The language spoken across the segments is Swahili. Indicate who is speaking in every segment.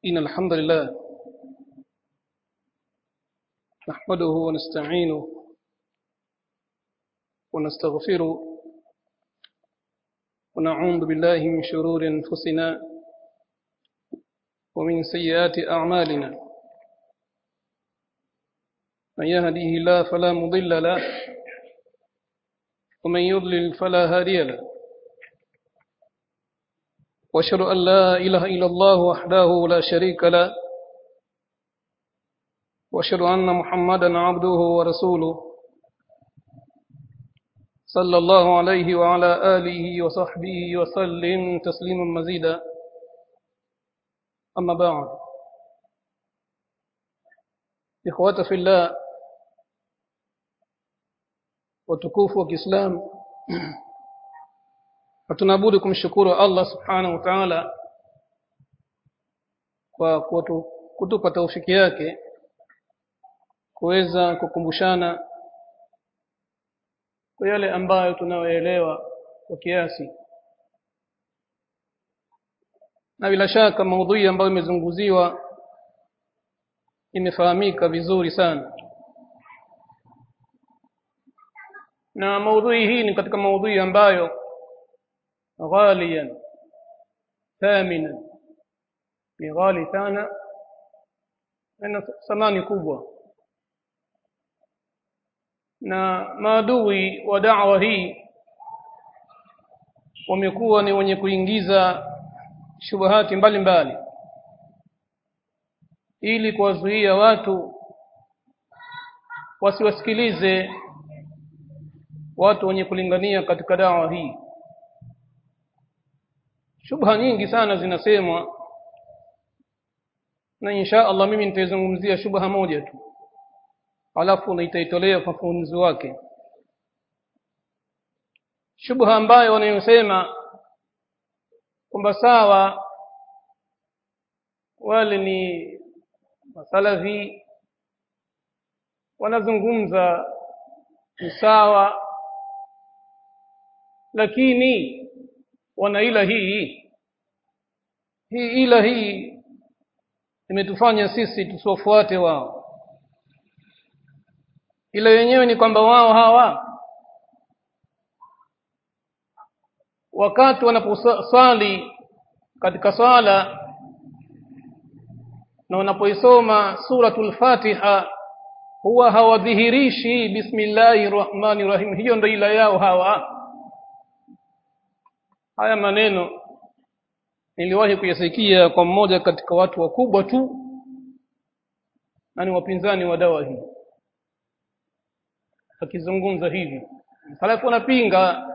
Speaker 1: إن الحمد لله نحمده ونستعينه ونستغفره ونعوذ بالله من شرور أنفسنا ومن سيئات أعمالنا من يهده الله فلا مضل له ومن يضلل فلا هادي له واشهد ان لا اله الا الله وحده لا شريك له واشهد ان محمدا عبده ورسوله صلى الله عليه وعلى اله وصحبه وسلم تسليما مزيدا اما بعد اخوه في الله watukufu wa Kiislamu hatunabudi kumshukuru Allah subhanahu wa ta'ala kwa kutu, kutupa taufiki yake kuweza kukumbushana kwa yale ambayo tunayoelewa kwa kiasi na bila shaka maudhui ambayo imezunguziwa imefahamika vizuri sana na maudhui hii ni katika maudhui ambayo ghaliyan thaminan ni ghali sana na thamani kubwa na maadui wa da'wa hii wamekuwa ni wenye kuingiza shubahati mbalimbali ili kuwazuia watu wasiwasikilize watu wenye kulingania katika dawa hii shubha nyingi sana zinasemwa na insha Allah mimi nitaizungumzia shubha moja tu alafu nitaitolea ufafanuzi wake shubha ambayo wanayosema kwamba sawa wale ni masalafi wanazungumza ni sawa lakini wana ila hii hii ila hii imetufanya sisi tusiwafuate wao ila yenyewe ni kwamba wao hawa wakati wanaposali katika swala na wanapoisoma suratul Fatiha huwa hawadhihirishi bismillahir rahmanir rahim hiyo ndio ila yao hawa haya maneno niliwahi kuyasikia kwa mmoja katika watu wakubwa tu na ni wapinzani wa dawa hii akizungumza hivi halafu anapinga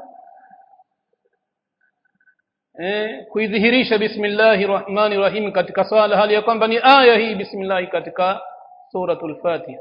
Speaker 1: eh kuidhihirisha bismillahir rahmanir rahim katika swala hali ya kwamba ni aya hii bismillah katika suratul fatiha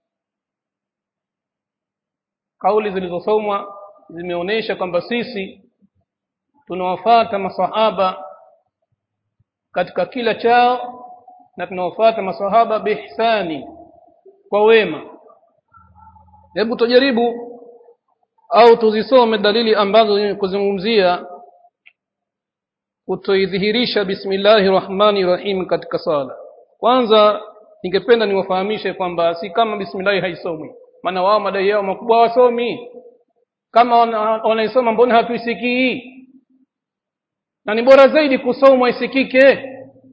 Speaker 1: kauli zilizosomwa zimeonyesha kwamba sisi tunawafata masahaba katika kila chao na tunawafata masahaba bihsani kwa wema hebu tujaribu au tuzisome dalili ambazo kuzungumzia kutoidhihirisha bismillahir rahmanir rahim katika sala kwanza ningependa niwafahamishe kwamba si kama bismillah haisomwi maana wao madai yao makubwa wasomi kama wanaisoma mbona hatuisikii na ni bora zaidi kusomwa isikike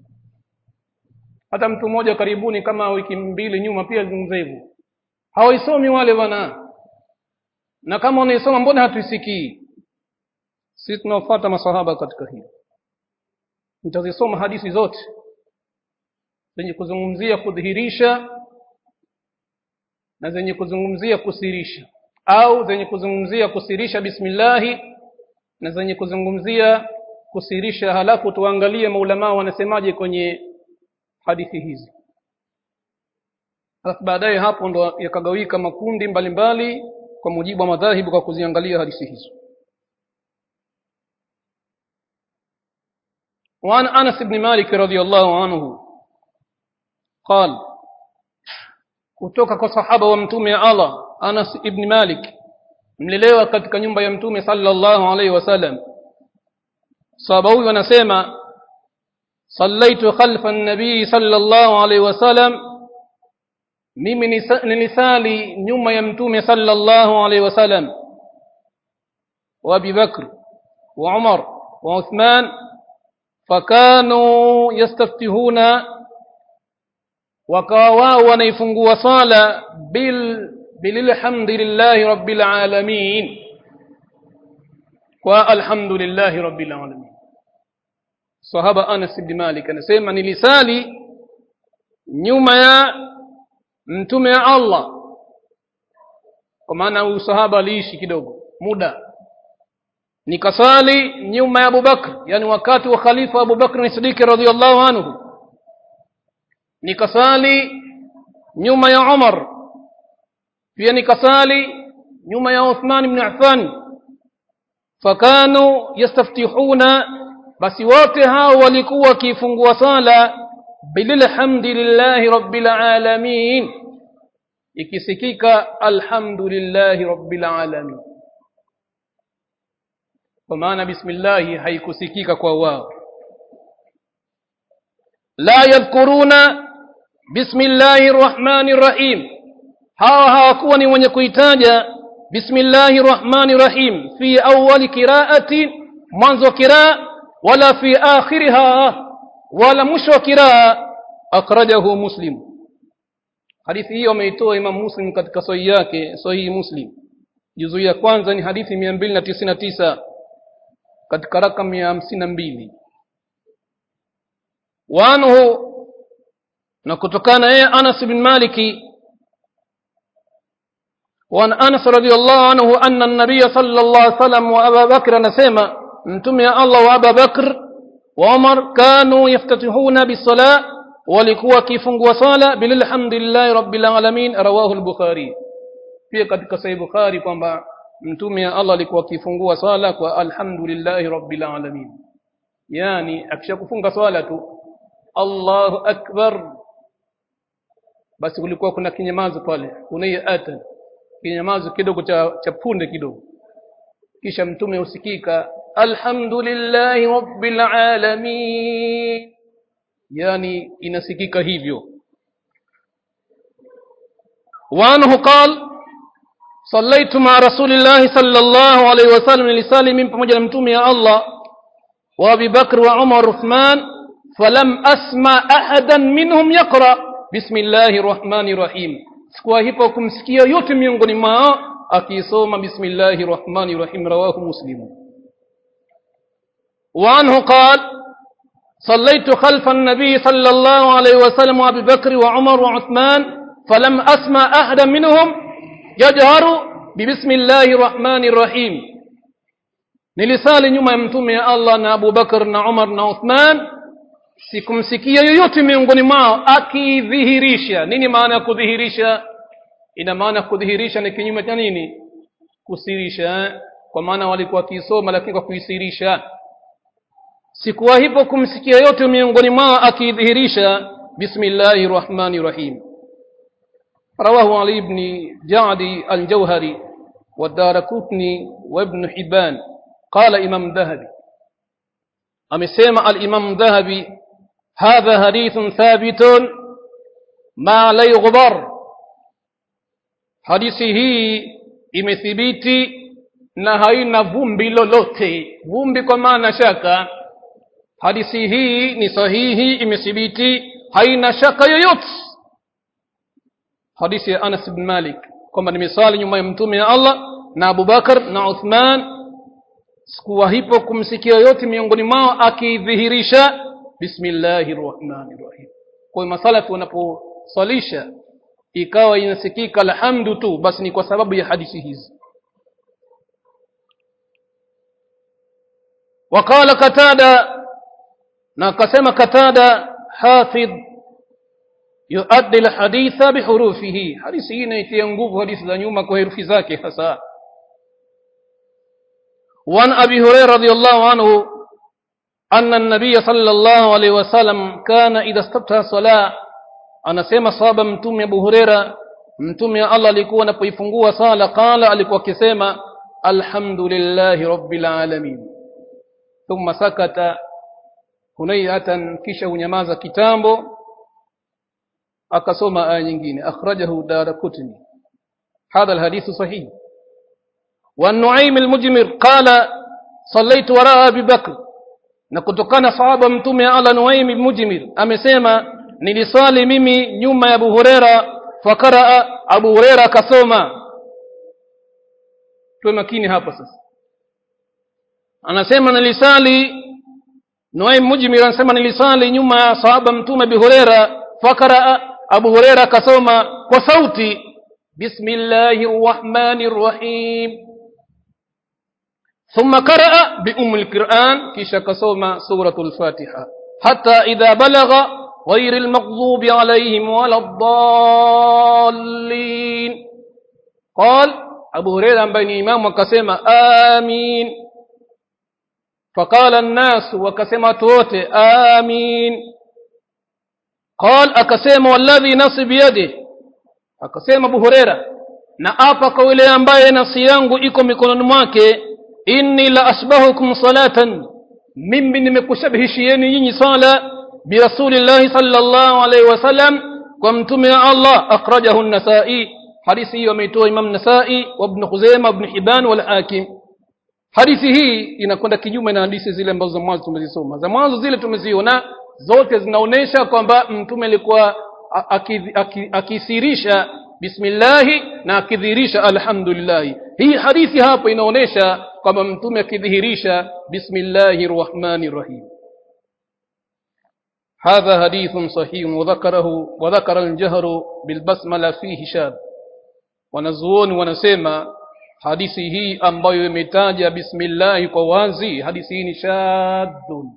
Speaker 1: hata mtu mmoja karibuni kama wiki mbili nyuma pia zungumza hivyo hawaisomi wale bwana na kama wanaisoma mbona hatuisikii sisi tunafuata masahaba katika hili nitazisoma hadithi zote zenye kuzungumzia kudhihirisha na zenye kuzungumzia kusirisha au zenye kuzungumzia kusirisha bismillahi na zenye kuzungumzia kusirisha halafu tuangalie maulama wanasemaje kwenye hadithi hizi halafu baadaye hapo ndo yakagawika makundi mbalimbali mbali, kwa mujibu wa madhahibu kwa kuziangalia hadithi hizo وعن أنس بن مالك رضي الله عنه قال kutoka kwa sahaba wa mtume Allah Anas ibn Malik mlelewa katika nyumba ya mtume sallallahu alaihi wasallam sahaba huyu anasema صليت خلف النبي صلى الله عليه وسلم mimi nilisali nyuma ya mtume sallallahu alaihi wasallam wa Abi Bakr wa Umar wa Uthman fakanu yastaftihuna wakawa wao wanaifungua sala bil bilhamdillahi rabbil alamin kwa alhamdulillahi rabbil alamin sahaba Anas ibn Malik anasema nilisali nyuma ya mtume ya Allah kwa maana huyu sahaba aliishi kidogo muda nikasali nyuma ya Abubakar yani wakati wa khalifa Abubakar Siddiq radhiyallahu anhu nikasali nyuma ya Umar pia nikasali nyuma ya Uthman ibn Affan fakanu yastaftihuna basi wote hao walikuwa wakifungua sala bilhamdillahi rabbil alamin ikisikika alhamdulillahi rabbil alamin kwa maana bismillah haikusikika kwa wao la yadhkuruna bismillahir rahmanir rahim hawa hawakuwa ni wenye kuitaja bismillahir rahmanir rahim fi awwali qiraati mwanzo qiraa wala fi akhiriha wala mwisho wa qiraa akhrajahu muslim hadithi hiyo ameitoa imam muslim katika sahihi yake sahihi muslim juzu ya kwanza ni hadithi 299 katika rakamu ya 52 wanhu na kutokana yeye Anas bin Maliki وعن أنس رضي الله عنه أن النبي صلى الله عليه وسلم وأبا بكر نسيما انتم يا الله وأبا بكر وعمر كانوا يفتتحون بالصلاة ولكوا كيف وصالة بالحمد لله رب العالمين رواه البخاري في katika sahih Bukhari kwamba mtume ya Allah alikuwa akifungua swala kwa alhamdulillahi rabbil alamin yani akishakufunga swala tu Allahu akbar basi kulikuwa kuna kinyamazo pale unaiata kinyamazo kidogo cha, cha punde kidogo kisha mtume usikika alhamdulillahi rabbil alamin yani inasikika hivyo وعنه قال صليت مع رسول الله صلى الله عليه وسلم لسالي من pamoja na mtume ya Allah wa Abi Bakr wa Umar Uthman falam asma ahadan minhum yaqra bismillahir rahmanir rahim sikuwa hipo kumsikia yote miongoni mwao akisoma bismillahir rahmanir rahim rawahu muslim وعنه قال صليت خلف النبي صلى الله عليه وسلم وابي بكر وعمر وعثمان فلم اسمع احدا منهم يجهر ببسم الله الرحمن الرحيم nilisali nyuma ya mtume ya Allah na Abu Bakar na Umar na Uthman sikumsikia yoyote miongoni mwao akidhihirisha nini maana ya kudhihirisha ina maana kudhihirisha ni kinyume cha nini kusirisha kwa maana walikuwa wakisoma lakini kwa kuisirisha sikuwa hivyo kumsikia yote miongoni mwao akidhihirisha bismillahir rahmanir rahim رواه علي بن جعد الجوهري والدارقطني وابن حبان قال إمام ذهبي أمسيما الإمام ذهبي هذا حديث ثابت ما لا يغبر hadithi hii imethibiti na haina vumbi lolote vumbi kwa maana shaka hadithi hii ni sahihi imethibiti haina shaka yoyote hadithi ya Anas bin Malik kwamba nimesali nyuma ya mtume ya Allah na Abu Bakar na Uthman sikuwa hipo kumsikia yote miongoni mwao akidhihirisha bismillahir rahmanir rahim kwa hiyo masalatu wanaposalisha ikawa inasikika alhamdu tu basi ni kwa sababu ya hadithi hizi وقال قتادة na akasema katada hafidh yuaddi alhaditha bihurufihi hadithi hii inaitia nguvu hadithi za nyuma kwa herufi zake hasa وعن أبي هريرة رضي الله عنه أن النبي صلى الله عليه وسلم كان إذا استفتح صلاة anasema sahaba mtume Abu Huraira mtume Allah alikuwa anapoifungua sala qala alikuwa akisema alhamdulillahi rabbil alamin thumma sakata hunayatan kisha hunyamaza kitambo akasoma aya nyingine akhrajahu darakutni hadha alhadithu sahih والنعيم المجمر قال صليت وراء ابي بكر na kutokana sahaba mtume ala nuaim mujmir amesema niliswali mimi nyuma ya abu hurera fakaraa abu hurera akasoma tuwe makini hapa sasa anasema nilisali nuaim mujmir anasema nilisali nyuma ya sahaba mtume abu hurera fakaraa abu hurera akasoma kwa sauti bismillahir rahmanir rahim ثم قرأ بأم القرآن كيشا كسوما سورة الفاتحة حتى إذا بلغ غير المغضوب عليهم ولا الضالين قال أبو هريرة بين إمام وكسيما آمين فقال الناس وكسيما توت آمين قال أكسيما والذي نصي بيده أكسيما أبو هريرة na apa kwa yule ambaye nafsi yangu iko mikononi mwake inni la asbahukum salatan mimi nimekushabihishieni nyinyi sala birasulillahi sallallahu alaihi wasallam kwa mtume wa Allah akhrajahu an-Nasa'i hadithi hiyo ameitoa Imam Nasa'i wa Ibn Khuzaimah Ibn Hibban wal Hakim hadithi hii inakwenda kinyume na hadithi zile ambazo za mwanzo tumezisoma za mwanzo zile tumeziona zote zinaonesha kwamba mtume alikuwa akisirisha bismillahi na akidhihirisha alhamdulillahi hii hadithi hapo inaonesha kwamba mtume akidhihirisha bismillahi rrahmani rrahim هذا حديث صحيح وذكره وذكر الجهر بالبسملة فيه شاذ wanazuoni wanasema hadithi hii ambayo imetaja bismillahi kwa wazi hadithi hii ni shadhun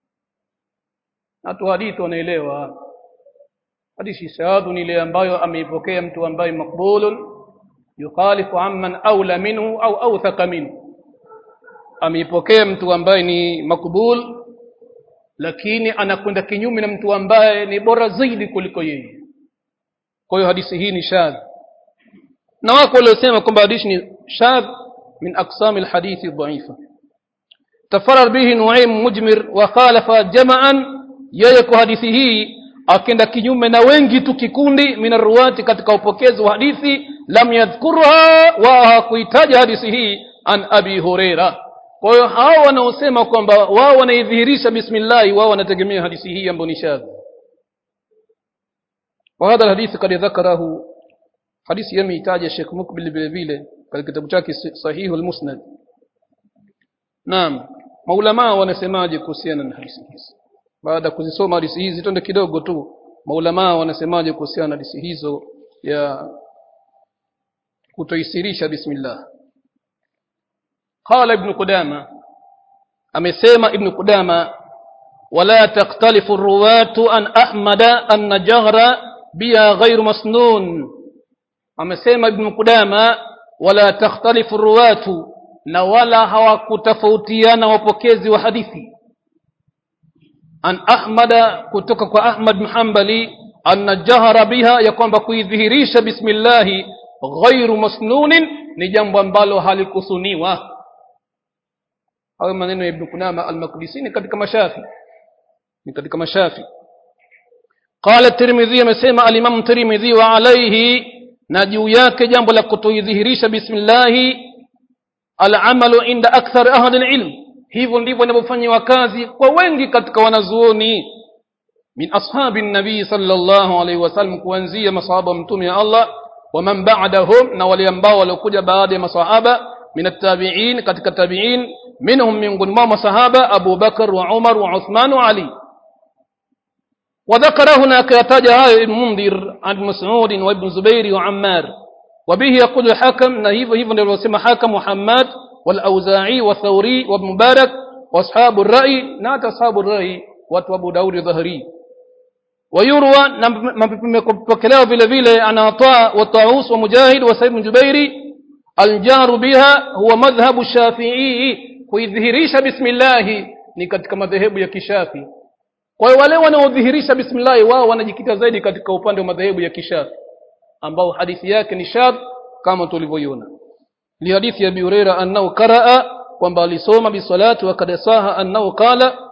Speaker 1: watu hadithi wanaelewa hadithi shadhun ile ambayo ameipokea mtu ambaye makbulun yukhalifu amman aula minhu au awthaka minhu ameipokea mtu ambaye ni makbul lakini anakwenda kinyume na mtu ambaye ni bora zaidi kuliko yeye kwa hiyo hadithi hii ni shadh na wako waliosema kwamba hadithi ni shadh min aqsam alhadithi dhaifa tafarar bihi nuaim mujmir wa khalafa jama'an yeye kwa hadithi hii akenda kinyume na wengi tu kikundi min arruwati katika upokezi wa hadithi lam yadhkurha wa hakuitaja hadithi hii an abi huraira kwa hiyo hao wanaosema kwamba wao wanaidhihirisha bismillahi wao wanategemea hadithi hii ambayo ni shadh وهذا الحديث قد ذكره حديث يميتاج الشيخ مقبل vile vile katika kitabu chake sahihu al-musnad naam maulama wanasemaje kuhusiana na hadithi hizi baada ya kuzisoma hadithi hizi twende kidogo tu maulama wanasemaje kuhusiana na hadithi hizo ya kutoisirisha bismillah qala ibn qudama amesema ibn qudama wala taktalifu ruwatu an ahmada anna jahra biha ghairu masnun amesema ibn qudama wala takhtalifu ruwatu na wala hawakutofautiana wapokezi wa hadithi an ahmada kutoka kwa ahmad mhambali anna jahara biha ya kwamba kuidhihirisha bismillahi ghairu masnunin ni jambo ambalo halikusuniwa hayo maneno ya ibn kunama al-maqdisi ni katika mashafi ni katika mashafi qala tirmidhi amesema al-imam tirmidhi wa alayhi na juu yake jambo la kutoidhihirisha bismillahi al-amalu inda akthar ahli al-ilm hivyo ndivyo inavyofanywa kazi kwa wengi katika wanazuoni min ashabi nabii sallallahu alaihi wasallam kuanzia masahaba mtume ya Allah wa man ba'dahum na wale ambao waliokuja baada ya masahaba min at-tabi'in katika tabi'in minhum miongoni mwa masahaba Abu Bakar wa Umar wa Uthman wa Ali وذكر هناك يتاج هاي ابن منذر عن مسعود وابن زبير وعمار وبه يقول الحكم نهيف هيف نسمى حكم محمد والأوزاعي والثوري وابن مبارك واصحاب الرأي نات اصحاب الرأي وابو داود ظهري ويروى مبكلاه vile vile عن عطاء والطاووس ومجاهد وسعيد بن جبير الجار بها هو مذهب الشافعي kuidhihirisha bismillah ni katika madhehebu ya kishafi kwa hiyo wale wanaodhihirisha bismillah wao wanajikita zaidi katika upande wa madhehebu ya kishafi ambao hadithi yake ni shadh kama tulivyoiona لحديث أبي هريرة أنه قرأ kwamba alisoma bisalati wa kad saha annahu qala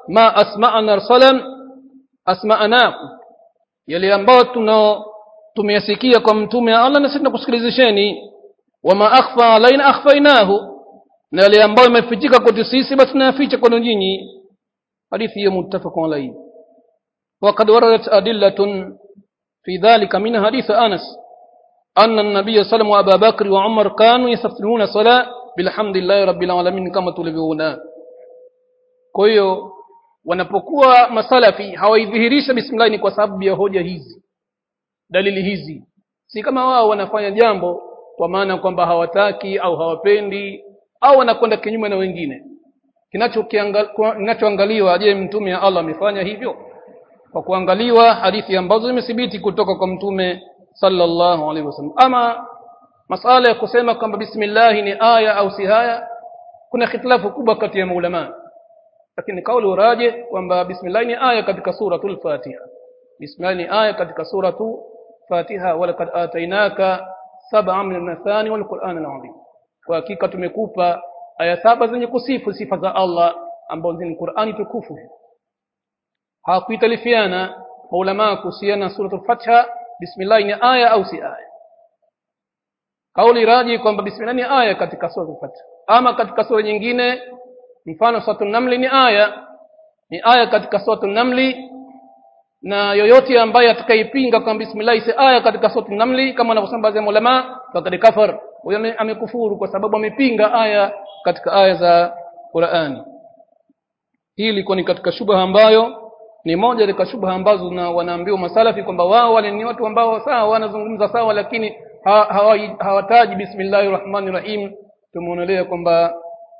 Speaker 1: ma asma'ana rasalam asma'anakum yale ambayo tuna tumeyasikia kwa mtume wa Allah na sisi tunakusikilizisheni wama akhfa alaina akhfainahu na yale ambayo imefichika kwetu sisi basi tunayaficha kwenu nyinyi hadithi hiyo muttafaqun alayhi وقد وردت أدلة في ذلك من حديث أنس أن النبي صلى الله عليه وسلم وأبا بكر وعمر كانوا يستفتحون الصلاة بالحمد لله رب العالمين كما tulivyoona kwa hiyo wanapokuwa masalafi hawaidhihirisha bismillah ni kwa sababu ya hoja hizi dalili hizi si kama wao wanafanya jambo kwa maana kwamba hawataki au hawapendi au wanakwenda kinyume na wengine kinachoangaliwa je mtume wa Allah amefanya hivyo kwa kuangaliwa hadithi ambazo zimethibiti kutoka kwa mtume sallallahu alaihi wasallam ama masala ya kusema kwamba bismillah ni aya au si haya kuna khitilafu kubwa kati ya maulama lakini kauli uraje kwamba bismillah ni aya katika suratul fatiha bismillah ni aya katika suratu fatiha walaqad atainaka sab'a min al-mathani wal qur'an al-azim kwa hakika tumekupa aya saba zenye kusifu sifa za Allah ambazo ni Qur'ani tukufu hawakuitalifiana maulama kuhusiana na suratul fatiha bismillah ni aya au si aya kauli raji kwamba bismillah ni aya katika suratul fatiha ama katika sura nyingine mfano suratul namli ni aya ni aya katika suratul namli na yoyote ambaye atakaipinga kwamba bismillah si aya katika suratul namli kama wanavyosema baadhi ya ulama faqad kafar huyo amekufuru kwa sababu amepinga aya katika aya za Qur'ani hii ilikuwa ni katika shubha ambayo ni moja katika shubha ambazo na wanaambiwa masalafi kwamba wao wale ni watu ambao sawa wanazungumza sawa lakini hawataji hawa, hawa bismillahir rahmanir rahim tumeonelea kwamba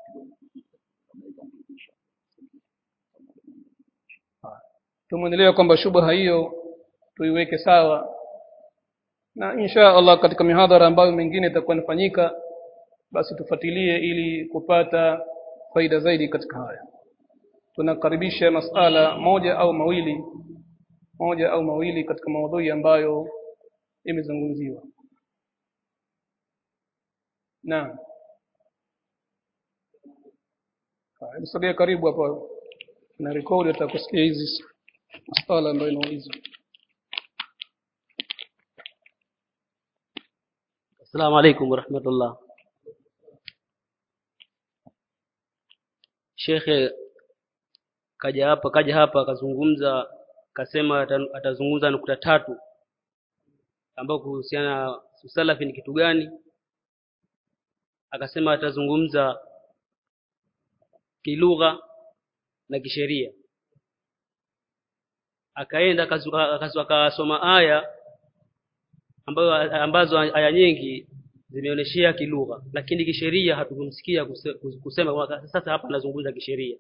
Speaker 1: tumeonelea kwamba shubha hiyo tuiweke sawa na insha Allah katika mihadhara ambayo mengine itakuwa inafanyika basi tufuatilie ili kupata faida zaidi katika haya tunakaribisha masala moja au mawili moja au mawili katika maudhui ambayo imezungumziwa naam Msogea karibu hapo na rekodi atakusikia hizi masala ambayo inaulizwa
Speaker 2: Assalamu alaikum warahmatullah. Shekhe kaja hapa kaja hapa akazungumza akasema atazungumza nukta tatu ambao kuhusiana na usalafi ni kitu gani akasema atazungumza kilugha na kisheria akaenda akasoma aya ambayo ambazo aya nyingi zimeonyeshea kilugha lakini kisheria hatukumsikia kusema kwa sasa hapa anazungumza kisheria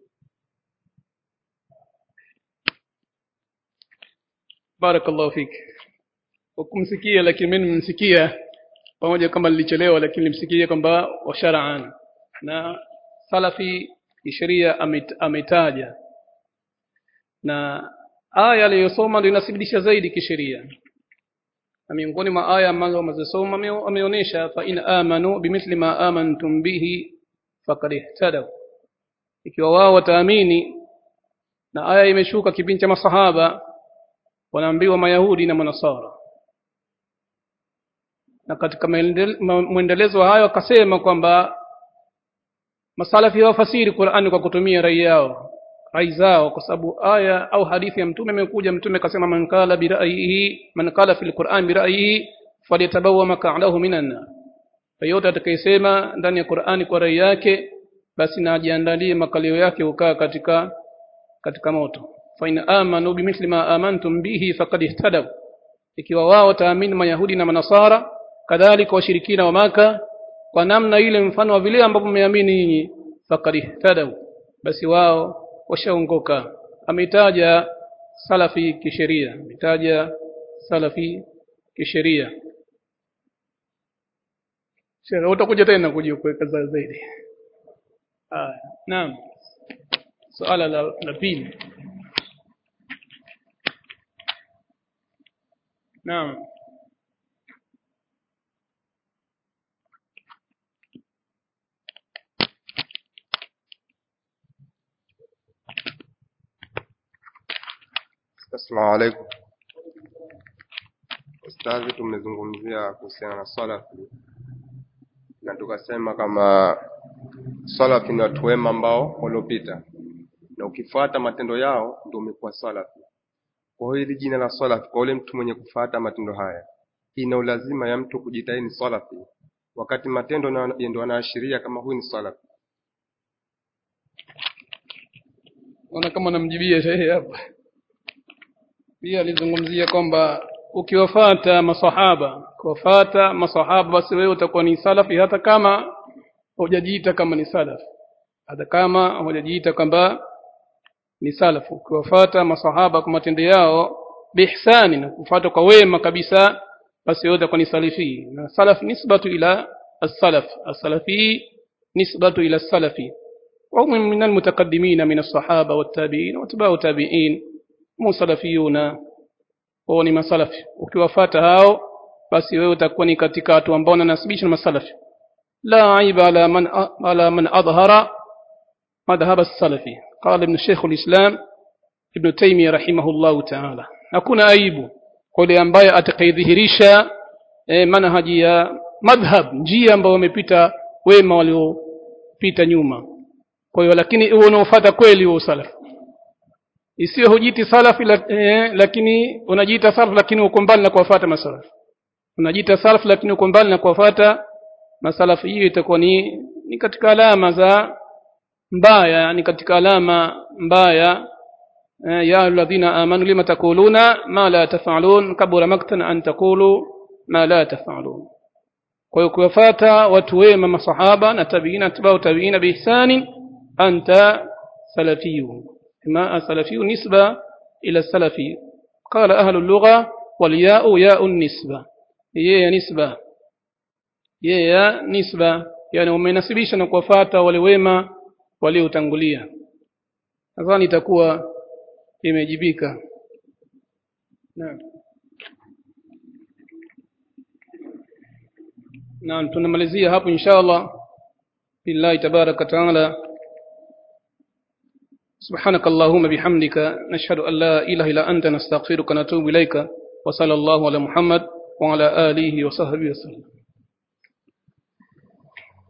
Speaker 1: barakallahu fik ukumsikia lakini mimi nimemsikia pamoja kama nilichelewa lakini nilimsikia kwamba washaraan na salafi kisheria ametaja na aya aliyosoma ndio inathibitisha zaidi kisheria na miongoni mwa aya ambazo amezisoma ameonyesha fa in amanu bimithli ma amantum bihi faqad ihtadaw ikiwa wao wataamini na aya imeshuka kipindi cha masahaba wanaambiwa mayahudi na manasara na katika mwendelezo wa hayo akasema kwamba masalafi hawafasiri Qur'ani kwa kutumia rai yao rai zao kwa sababu aya au hadithi ya mtume imekuja mtume akasema man qala bi ra'yihi man qala fil Qur'an bi ra'yihi falyatabawa mak'adahu minan nar yote atakayesema ndani ya Qur'ani kwa rai yake basi na ajiandalie makalio yake ukaa katika katika moto fa in amanu bimithli ma amantum bihi faqad ihtadaw ikiwa wao wataamini mayahudi na manasara kadhalika washirikina wa maka kwa namna ile mfano wa vile ambavyo mmeamini nyinyi faqad ihtadaw basi wao washaongoka ametaja salafi kisheria ametaja salafi kisheria Sheikh utakuja tena kuja kuweka zaidi ah naam swala la, la pili naam
Speaker 3: Assalamu alaikum. Ustadhi, tumezungumzia kuhusiana na salafi na tukasema kama salafi ni watu wema ambao waliopita, na ukifuata matendo yao ndio umekuwa salafi. Kwa hiyo hili jina la salafi kwa ule mtu mwenye kufuata matendo haya, ina ulazima ya mtu kujitahidi salafi, wakati matendo na- ndio yanaashiria kama huyu ni salafi.
Speaker 1: naona kama namjibia shehe hapa pia alizungumzia kwamba ukiwafata masahaba ukiwafata masahaba basi wewe utakuwa ni salafi hata kama hujajiita kama ni salafi hata kama hujajiita kwamba ni salafu ukiwafata masahaba kwa matendo yao bihsani na kufuata kwa wema kabisa basi wewe utakuwa ni salafi na salaf nisbatu ila as-salaf as-salafi nisbatu ila as-salafi وهم من المتقدمين من الصحابة والتابعين واتباع التابعين هم salafiyuna wao ni masalafi ukiwafata hao basi wewe utakuwa ni katika watu ambao wanasibisha na masalafi la aiba ala man ala man adhara madhhab as-salafi qala ibn shaykh al-islam ibn taymiyyah rahimahullah ta'ala hakuna aibu kwa yule ambaye atakayedhihirisha eh, manhaji ya madhhab njia ambayo wamepita wema waliopita nyuma kwa hiyo lakini uwe unaofuata kweli huo salafi isiyo hujiti salafi la, eh, lakini unajiita salafi lakini uko mbali na kuwafuata masalafi unajiita salafi lakini uko mbali na kuwafuata masalafi hiyo itakuwa ni ni katika alama za mbaya ni katika alama mbaya eh, ya alladhina amanu lima taquluna ma la taf'alun kabura maktan an taqulu ma la taf'alun kwa hiyo kuwafuata watu wema masahaba na tabiina atbau tabiina biihsani anta salafiyun ما سلفي نسبة إلى السلفي قال أهل اللغة والياء ياء النسبة هي نسبة هي نسبة يعني umenasibisha na kuwafuata wale wema waliotangulia nadhani itakuwa imejibika naam naam tunamalizia hapo inshallah billahi tabaraka taala سبحانك اللهم بحمدك نشهد أن لا إله إلا أنت نستغفرك ونتوب إليك وصلى الله على محمد وعلى آله وصحبه وسلم